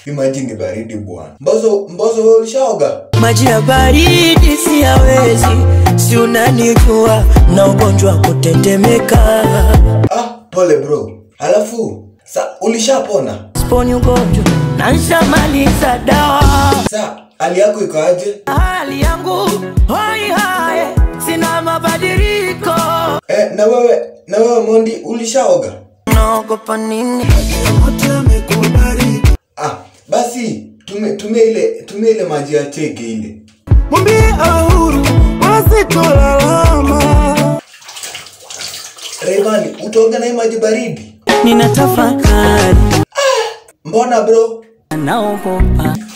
hii maji ni baridi bwana. Mbozo, Mbozo wewe ulishaoga? maji ya baridi siyawezi, si unanijua na ugonjwa wa kutetemeka. Ah, pole bro. Alafu sa ulishapona? Sponi ugonjwa na nshamaliza dawa. Sa hali yako iko aje? Hali yangu hoi hae, sina mabadiliko. Eh, na wewe na wewe Mondi ulishaoga? Naogopa nini? Ah, basi tume tumia ile tumia ile maji ya cheke ile. mwambie awe huru wasitolalama Rayvanny, utaoga na hii maji baridi? Ninatafakari, Mbona bro? naogopa